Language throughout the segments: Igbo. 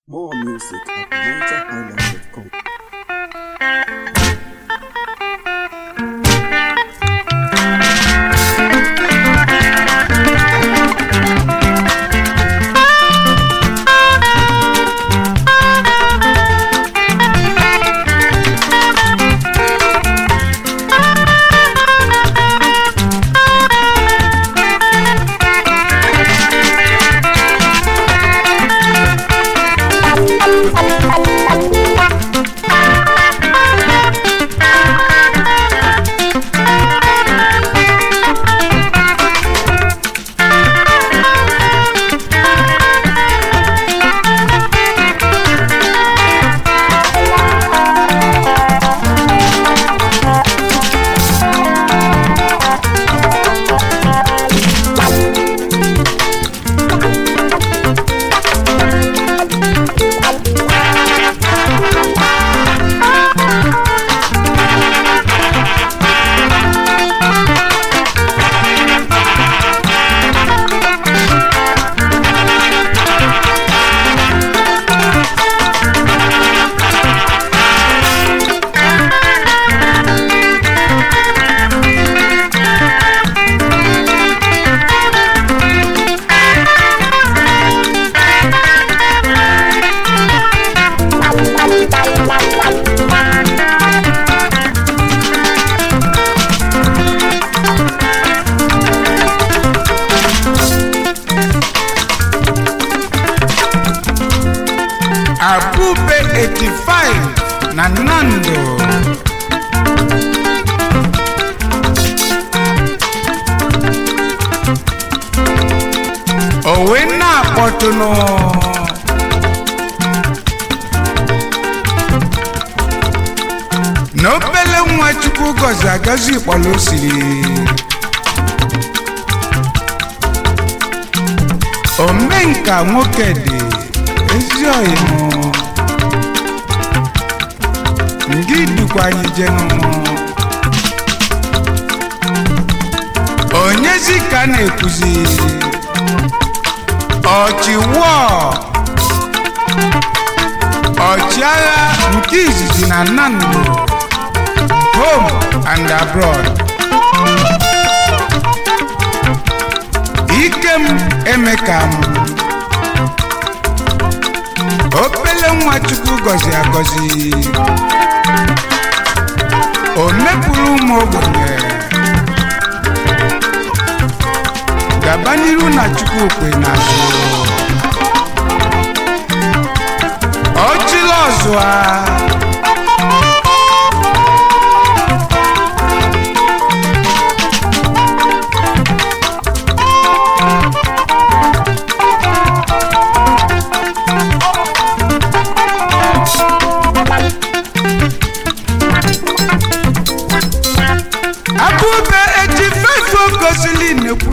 More music at NigerHighlife.com. Abube 85 na Nando owe na-akpọtụnụ na obele nwa chukwu gọzi agọzi kpọrọ osiri omenka nwoke dị ezi ọyịmụ ndị dukwa anyị jenụ onyezi ka na-ekwuzi ọchịwọ ọchịagha nke izizi na nnamdị home and abroad ikem emeka m opele nwa chukwu gọzi agọzi o mepụrụ ụmụ ogbenye gaba n'iru na chukwu kwe n'azụ ọchịla ọzụa abụbe eji fefe ogozili nekwu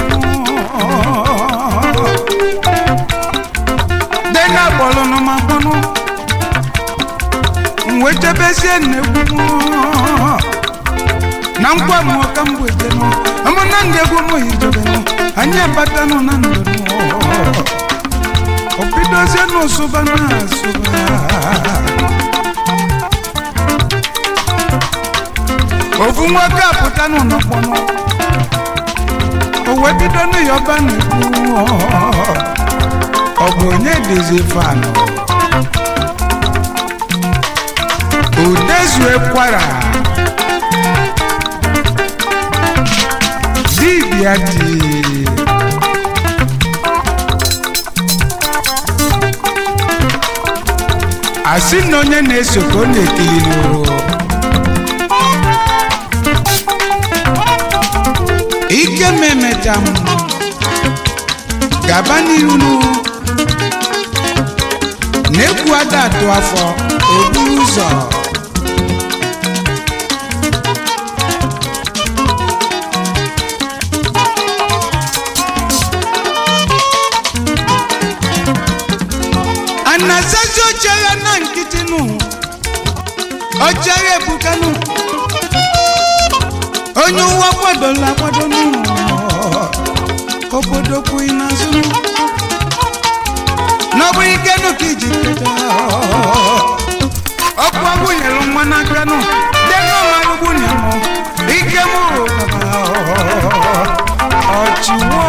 dena kpọlụnụ ma kpọnụ mwejebezie nnegwu na nkwa m ọka mgbedenụ amụna ndị egwu m hijebenụ anyị abatanụ na ndụ obidozie n'ụsụba na asụba ofu nwoke apụta n'ụlọkpọnọ o wee bido n'ịyọba n'ekwu ọ bụ onye dịzi fanụ udezue kwara dibịa dị asị na onye na-eso ka ọ na-ekiri n'ụwa ike m emecha m gaba n'iru na-ekwu ada atụ afọ eburu ụzọ anasazi ochere na nkịtị nụ ochere ebukanụ onye ụwa kwadola akwado n'ụlọ obodo kwughị n'azụ n'ọbụ ike nụ ka iji keta ọkụ ọgwụ nyere nwa n'aka nụ denụ marụgbu nye mụ ike mụ ọchịwọ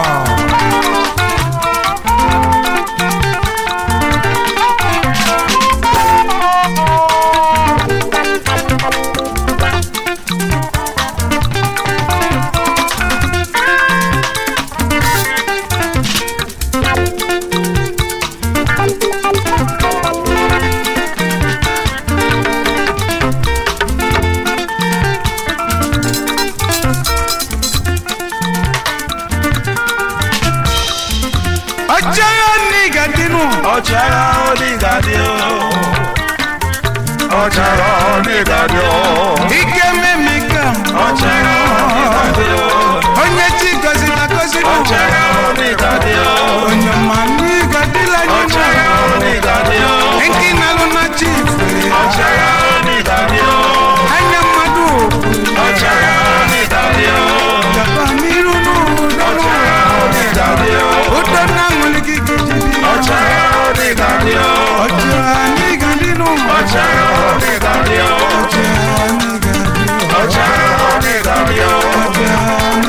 ọchịagha n'iga dịnụ ọchịagha onígàdé o ọchịagha onígàdé o ike mmemika ọchịagha onígàdé o onye chi gọziri agọzi nụ ọchịagha onígàdé o onye ma n'iga dịla ọchịagha anyị onígàdé o nụ nke na-alụ na chi ife ọchịagha onígàdé o anya mmadụ ọchịagha onígàdé o gaba n'iru n'ụdọ ọchịagha onígàdé o ụdọ na-aṅụlị gị gị ọchịagha onígàdé o ọchịagha n'iga dịnụ ọchịagha onígàdé o ọchịagha n'iga dịnụ ọchịagha onígàdé o ọchịagha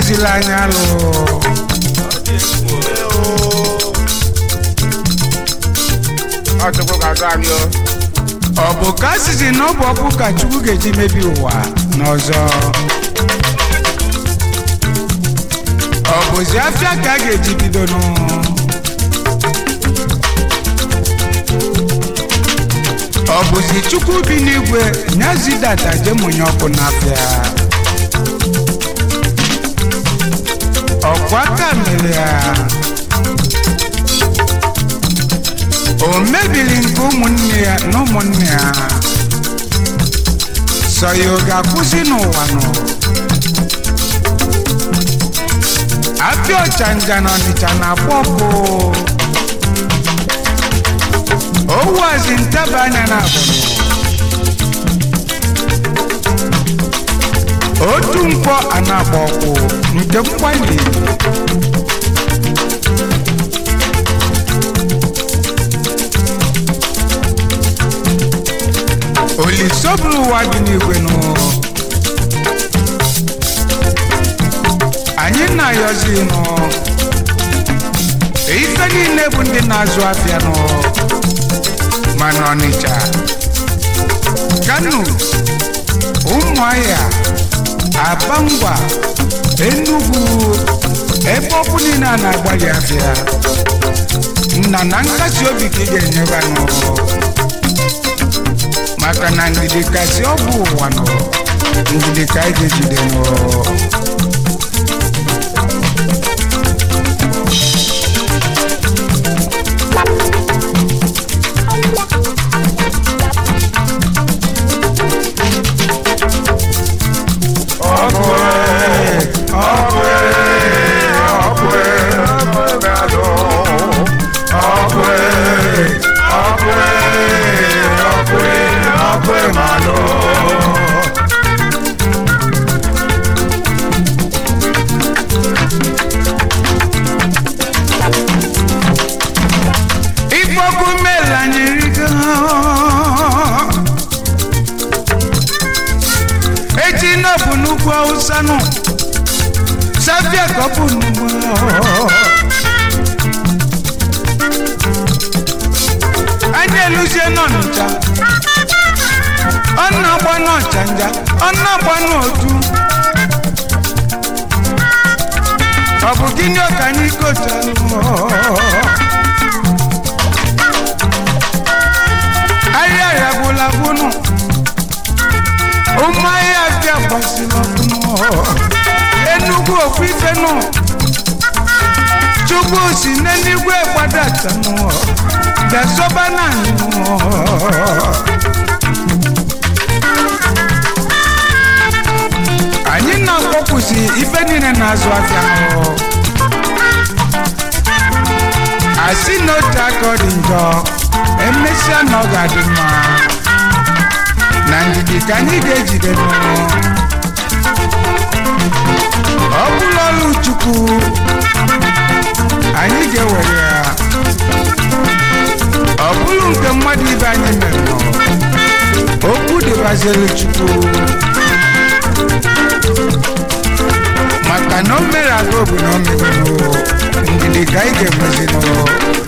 akụzila anya alụ Ọ chukwu ga-azụ anyị o. ọ bụ ka asịsị na ọ bụ ọkụ ka chukwu ga-eji mebi ụwa n'ọzọ ọ bụzi afịa ka a ga-eji bido nụ ọ bụzi chukwu bi n'igwe nyazidata jemunye ọkụ n'afịa ọkwa ka mere ya o mebiri nke ụmụnne ya na ụmụnne ya sọ ya ọ ga-akwụsị n'ụwa nọ apịa ọchanja na ọnịcha na-akpọ ọkụ owazi ntaba anya na abụrụ otu nkwọ a na-akpọ ọkụ nke mgbali olisoburu ụwa dị n'igwe nụ anyị na-ayọzi nụ ife niile bụ ndị na-azụ afịa nụ mana ọnịcha kano ụmụahịa abangwa enugwu ebe ọkụ niile a na-agbalị afịa nna na nkasi obi ka ị ga-enyeba nụ maka na ndidi kasị ọ bụ ụwa nọ ndidi ka anyị ga-ejide nọ Ọkụ e, ọkụ e, ọkụ e, ọkụ e ga-alụ. Ọkụ e, ọkụ e, ọkụ e, ọkụ e ga-alụ. ikpọkụ mela anyị rigo echi na bụ n'ugwu awụsa nụ sabia ka ọ bụ n'ugwu anyị eluzie n'ọnịcha ọ na-agba n'ọchanja ọ na-agba n'otu ọ bụ gịnị ka anyị gotalụ ahịa ya gwụla gwụnụ ụmụ ahịa bịa gbasiri ọkụnụ enugwu okwu ife nụ chukwu si n'eluigwe gbadata nụ bịa sọba na anyị nụ anyị na-akpọkwụsị ife niile na-azụ afịa nụ asị na otu aka ọ dị njọ emesịa na ọ ga-adị mma na ndidi ka anyị ga-ejide n'ụlọ ọ bụla ọrụ chukwu anyị ga-ewere ya ọ bụrụ nke mmadụ ibe anyị mere nọ okwu dịbaziri chukwu maka na o mere aga obodo o mebere ndidi ka anyị ga-enwezi n'ụlọ